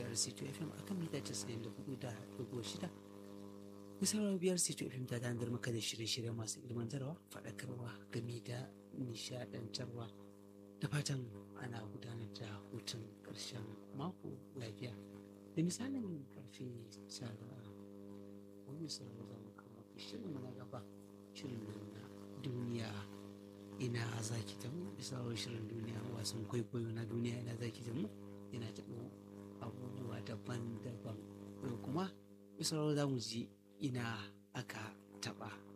biyar C2 FM akan mita casa'in da hudu da dubu shida. Misalar biyar C2 FM ta dandar maka da shirye-shirye masu ilmantarwa, faɗakarwa game da nishaɗantarwa. Da fatan ana gudanar da hutun ƙarshen mako lafiya. Da misalin karfe tara wani sauran zama kawo shirin na gaba shirin na duniya ina zaki ta mu misalin shirin duniya wasan kwaikwayo na duniya ina zaki ta mu yana taɓo abubuwa daban-daban kuma misalin za mu ji ina aka taɓa